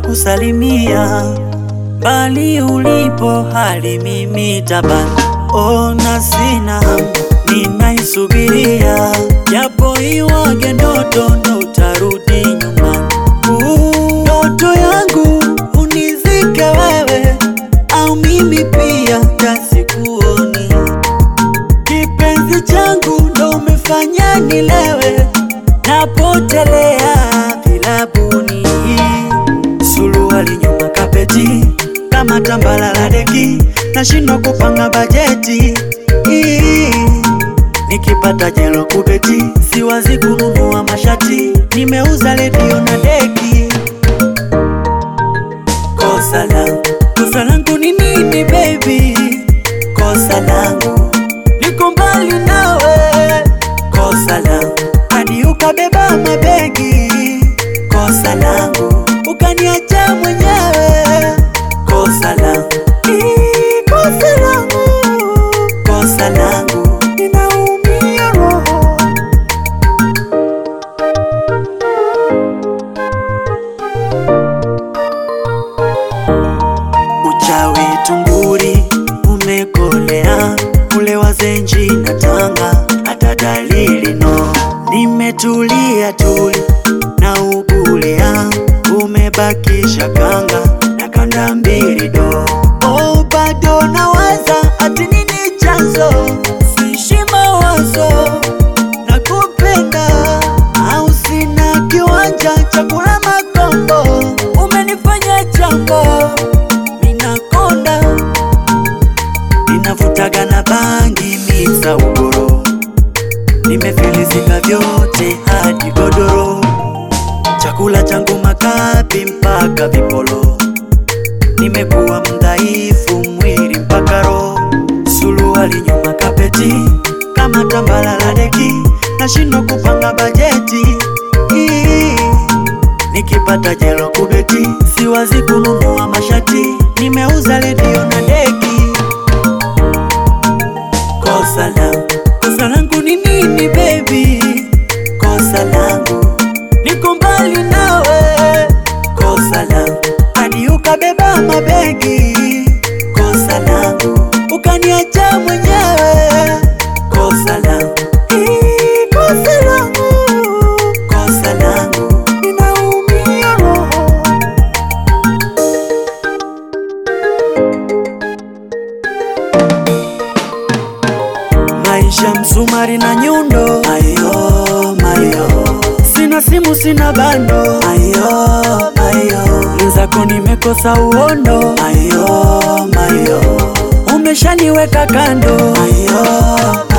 kusalimia bali ulipo hali mimi tabani ona sina hamu ninaisubiria japo iwage ndoto ndo utarudi nyumbani Uh, ndoto yangu unizike wewe au mimi pia tasikuoni kipenzi changu ndo umefanya nilewe napotelea vilabuni suruali nyuma kapeti kama tambala la deki nashindwa kupanga bajeti Ii, nikipata jelo kubeti siwazi kununua mashati nimeuza redio na deki kosa langu kosa langu ni nini baby kosa langu niko mbali nawe kosa langu hadi ukabeba mabegi kosa langu ukaniacha mwenyewe kosa langu Ii, kosa langu kosa langu ninaumia roho uchawi tunguri umekolea ule wazenji na tanga hata dalili no nimetulia tuli na ugulia umebakisha kanga na kanda mbili do oh, bado nawaza ati nini chanzo sishi mawazo na kupenda au sina kiwanja cha kula makombo umenifanya jambo minakonda ninavutaga na bangi miza ugoro nimefilisika vyote hadi godoro chakula changu makapi mpaka vipolo nimekuwa mdhaifu mwili mpaka roho suluali nyuma kapeti kama tambala la deki nashindwa kupanga bajeti Ii, nikipata jelo kubeti siwazi kununua mashati nimeuza redio na deki kosa langu kosa langu ni nini baby kosa langu niko mbali nawe kosa langu hadi ukabeba mabegi kosa langu ukaniacha mwenyewe kosa langu Ii, kosa langu kosa langu ninaumia roho maisha msumari na nyundo ayo mayo sina simu sina bando ayo mayo mwenzako nimekosa uondo ayo mayo umeshaniweka kando ayo